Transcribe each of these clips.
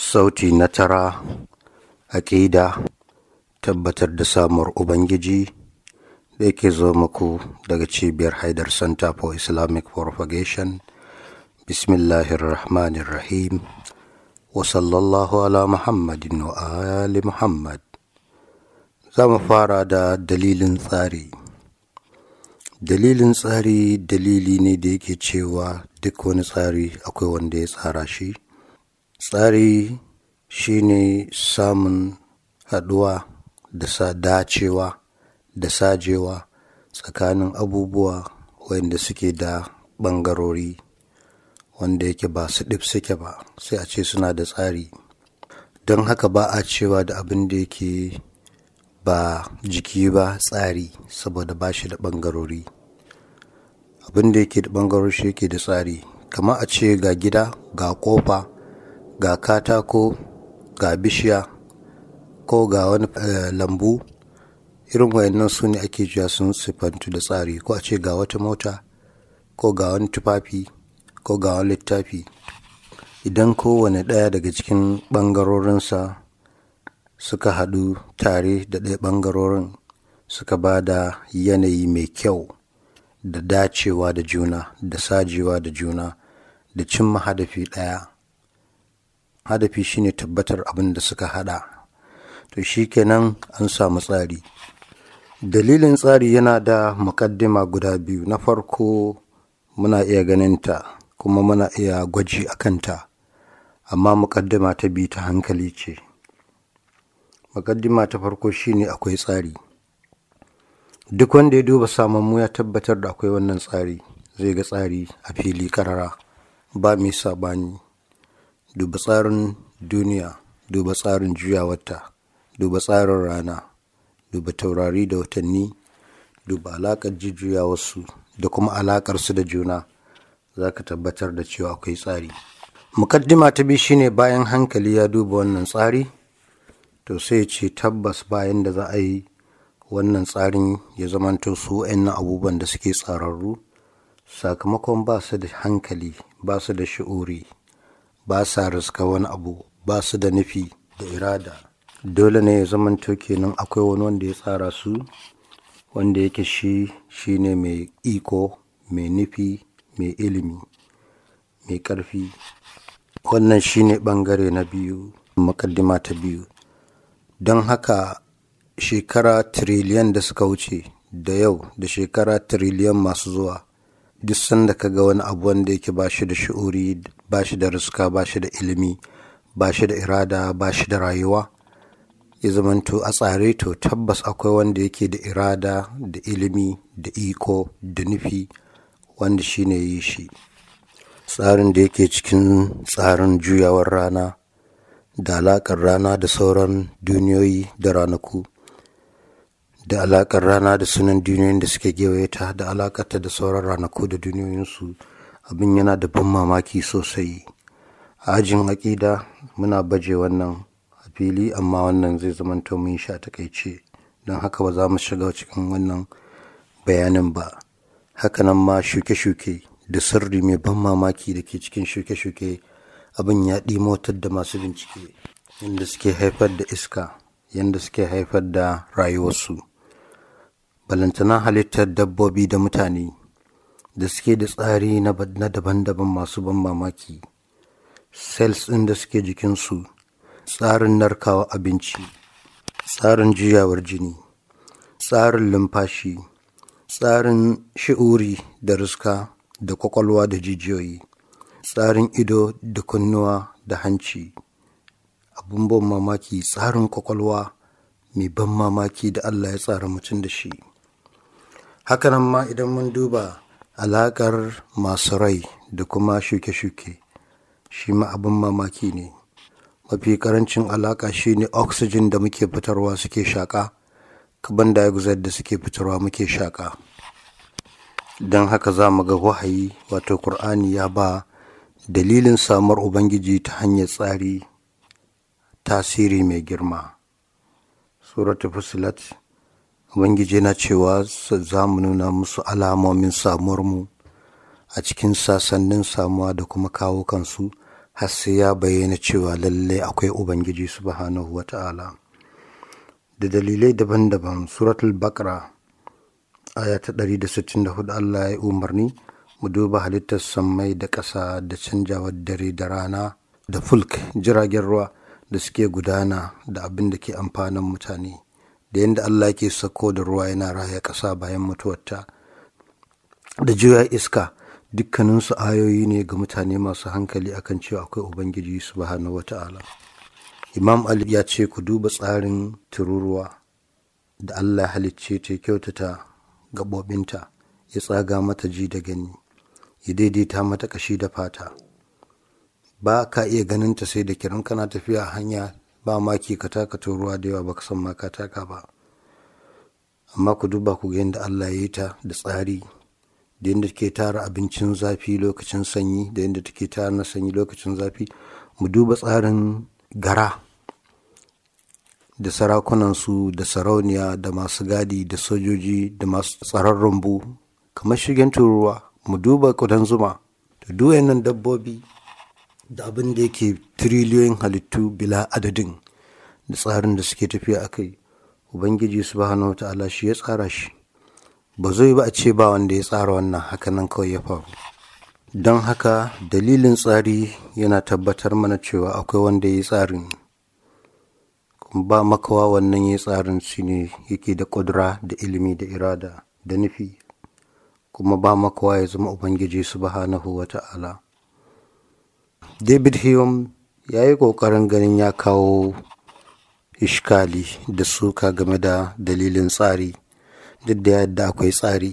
sauti na tara aƙida tabbatar da samuwar ubangiji da yake zo muku daga cibiyar haidar center for islamic propagation bismillahirrahmanirrahim wa sallallahu ala muhammadin wa ali muhammad za mu fara da dalilin tsari dalilin tsari dalili ne da yake cewa duk wani tsari akwai wanda ya tsara shi tsari shine samun haɗuwa da sa dacewa da sajewa tsakanin abubuwa wanda suke da ɓangarori wanda yake ba su ɗif suke ba sai a ce suna da tsari don haka ba a cewa da abin da yake ba jiki ba tsari saboda ba shi da ɓangarori abin da yake da ɓangarori shi yake da tsari kama a ce ga gida ga ƙofa ga katako ga bishiya ko ga wani lambu irin wayannan su ne ake cewa sun sifantu da tsari ko a ce ga wata mota ko ga wani tufafi ko ga wani littafi idan kowane ɗaya daga cikin ɓangarorinsa suka haɗu tare da ɗaya ɓangarorin suka ba da yanayi mai kyau da dacewa da juna da sajewa da juna da cimma hadafi ɗaya hadafi shine tabbatar abin da suka hada to shikenan an samu tsari dalilin tsari yana da mukaddima guda biyu na farko muna iya ganinta kuma muna iya gwaji a kanta amma mukaddima ta biyu ta hankali ce mukaddima ta farko shine akwai tsari duk wanda ya duba samammu ya tabbatar da akwai wannan tsari zai ga tsari a fili karara ba mai sabani duba tsarin duniya duba tsarin juyawarta duba tsarin rana duba taurari da watanni duba alaƙar jujjuyawarsu da kuma alaƙarsu da juna za ka tabbatar da cewa akwai tsari mukaddima ta biyu shine bayan hankali ya duba wannan tsari to sai ce tabbas bayan da za a yi wannan tsarin ya zamanto su na abubuwan da suke tsararru sakamakon ba su da hankali ba su da shi'uri ba sa riska wani abu ba su da nufi da irada dole ne ya zamanto kenan akwai wani wanda ya tsara su wanda yake shi shine mai iko mai nufi mai ilimi mai ƙarfi wannan shine ɓangare na biyu makaddima ta biyu don haka shekara tiriliyan da suka wuce da yau da shekara tiriliyan masu zuwa duk sanda ka ga wani abu wanda yake ba shi da shi'uri ba shi da riska ba shi da ilimi ba shi da irada ba shi da rayuwa ya zamanto a tsare to tabbas akwai wanda yake da irada da ilimi da iko da nufi wanda shi ne yi shi tsarin da yake cikin tsarin juyawar rana da alaƙar rana da sauran duniyoyi da ranaku da alaƙar rana da sunan duniyoyin da suke gewaye ta da alaƙarta da sauran ranaku da duniyoyinsu abin yana da ban mamaki sosai a ajin aƙida muna baje wannan a fili amma wannan zai zamanto mun sha takaice don haka ba za mu shiga cikin wannan bayanin ba hakanan ma shuke-shuke da sirri mai ban mamaki da ke cikin shuke-shuke abin ya motar da masu bincike yadda suke haifar da iska yadda suke haifar da rayuwarsu balantana halittar dabbobi da mutane da suke da tsari na daban-daban masu ban mamaki cells ɗin da suke jikinsu tsarin narkawa abinci tsarin juyawar jini tsarin lumfashi tsarin shi'uri da riska da kwakwalwa da jijiyoyi tsarin ido da kunnuwa da hanci abun ban mamaki tsarin kwakwalwa mai ban mamaki da allah ya tsara mutum da shi hakanan ma idan mun duba alaƙar masu rai da kuma shuke-shuke shi ma abin mamaki ne mafi karancin alaƙa shi ne oxygen da muke fitarwa suke shaƙa carbon dioxide da suke fitarwa muke shaƙa don haka za mu ga wahayi wato Kur'ani ya ba dalilin samuwar ubangiji ta hanyar tsari tasiri mai girma suratu fusilat ubangiji na cewa za mu nuna musu alamomin samuwarmu a cikin sasannin samuwa da kuma kawo kansu har sai ya bayyana cewa lalle akwai ubangiji subhanahu wa ta'ala da dalilai daban-daban suratul bakra aya ta 164 Allah ya umarni mu duba halittar sammai da ƙasa da canjawar dare da rana da fulk jiragen ruwa da suke gudana da abin da ke amfanin mutane da yadda Allah ke sako da ruwa yana raya ƙasa bayan mutuwarta da juya iska dukkaninsu ayoyi ne ga mutane masu hankali akan cewa akwai ubangiji subhanahu wata'ala imam ali ya ce ku duba tsarin tururuwa da allah halicce ta kyautata gaɓoɓinta ya tsaga mata ji da gani ya daidaita mata ƙashi da fata ba ka iya ganin ta sai da kiran kana tafiya hanya ba maki ka taka ruwa da yawa baka san ma ka taka ba amma ku duba ku ga yadda Allah ya yi ta da tsari da yadda take tara abincin zafi lokacin sanyi da yadda take tara na sanyi lokacin zafi mu duba tsarin gara da sarakunansu da sarauniya da masu gadi da sojoji da masu tsaron rumbu kamar shigen turuwa mu duba kudan zuma da duwayen dabbobi da abin da yake tiriliyoyin halittu bila adadin da tsarin da suke tafiya a kai ubangiji subhanahu ta'ala shi ya tsara shi ba zai ba a ce ba wanda ya tsara wannan hakanan kawai ya faru don haka dalilin tsari yana tabbatar mana cewa akwai wanda ya yi tsarin ba makawa wannan ya tsarin shi ne yake da ƙudura da ilimi da irada da nufi kuma ba makawa ya zama ubangiji subhanahu wa ta'ala david hume ya yi ƙoƙarin ganin ya kawo ishkali da suka game da dalilin tsari duk da yadda akwai tsari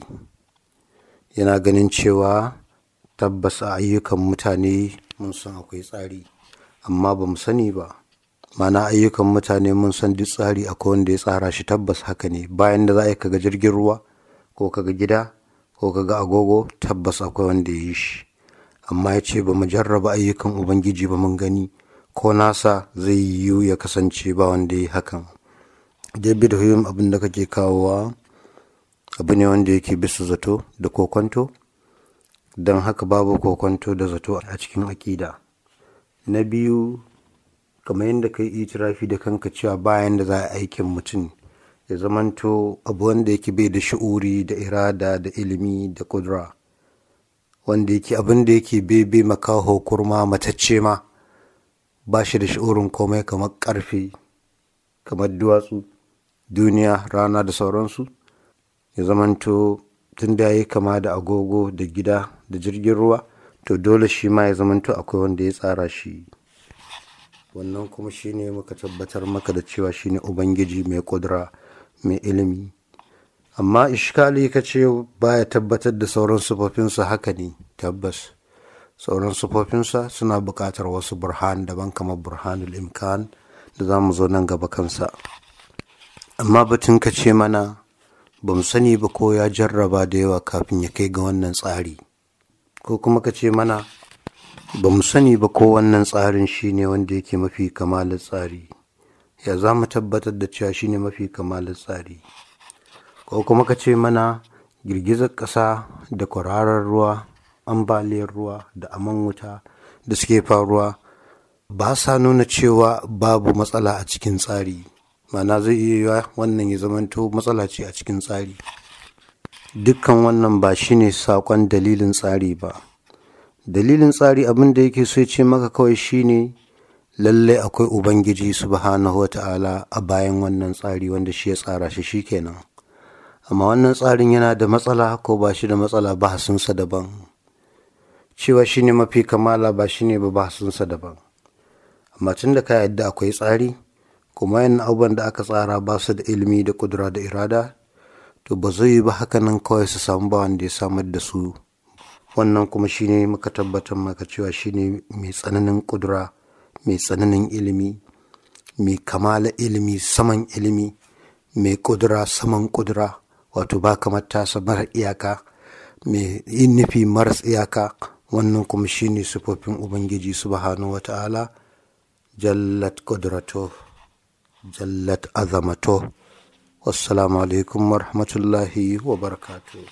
yana ganin cewa tabbas a ayyukan mutane mun san akwai tsari amma ba mu sani ba mana ayyukan mutane mun san duk tsari akwai wanda ya tsara shi tabbas haka ne bayan da za a yi kaga jirgin ruwa ko kaga gida ko kaga agogo tabbas akwai wanda ya yi shi amma ya ce ba mu jarraba ayyukan ubangiji ba mun gani ko nasa zai yiwu ya kasance ba wanda ya yi hakan david hume abin da kake kawowa abu ne wanda yake bisa zato da kokonto don haka babu kokonto da zato a cikin aƙida na biyu kamar yadda ka yi itirafi da kanka cewa bayan da za a aikin mutum ya zamanto abu wanda yake bai da shi'uri da irada da ilimi da kudura wanda yake abin da yake bebe makaho kurma matacce ma ba shi da shi'urin komai kamar karfe kamar duwatsu duniya rana da sauransu ya zamanto tun da ya kama da agogo da gida da jirgin ruwa to dole shi ma ya zamanto akwai wanda ya tsara shi wannan kuma shine muka tabbatar maka da cewa shine ubangiji mai kudura mai ilimi amma ishkali ka ce baya tabbatar da sauran sufofinsa haka ne tabbas sauran sufofinsa suna buƙatar wasu burhan daban kamar burhanul imkan da za mu zo nan gaba kansa amma batun ka ce mana ba mu sani ba ko ya jarraba da yawa kafin ya kai ga wannan tsari ko kuma ka ce mana ba mu sani ba ko wannan tsarin shine wanda yake mafi kamalar tsari ya za mu tabbatar da cewa shine mafi kamalar tsari ko kuma ka ce mana girgizar ƙasa da kwararar ruwa ambaliyar ruwa da aman wuta da suke faruwa ba sa nuna cewa babu matsala a cikin tsari mana zai iya yiwa wannan ya zamanto matsala ce a cikin tsari dukkan wannan ba shine saƙon dalilin tsari ba dalilin tsari abin da yake so ce maka kawai shine lallai akwai ubangiji subhanahu wa ta'ala a bayan wannan tsari wanda shi ya tsara shi shikenan amma wannan tsarin yana da matsala ko ba shi da matsala ba hasunsa daban cewa shine mafi kamala ba shine ba bahasunsa daban amma tun da ka yadda akwai tsari kuma yan abubuwan da aka tsara ba su da ilimi da kudura da irada to ba zai yi ba hakanan kawai su samu ba wanda ya samar da su wannan kuma shine muka tabbatar maka cewa shine mai tsananin kudura mai tsananin ilimi mai kamala ilimi saman ilimi mai kudura saman kudura wato ba kamar tasa mara iyaka mai yin nufi maras iyaka wannan kuma shine sufofin ubangiji subhanahu wata'ala jallat kudrato jallat azamato wassalamu alaikum warahmatullahi wa barakatuh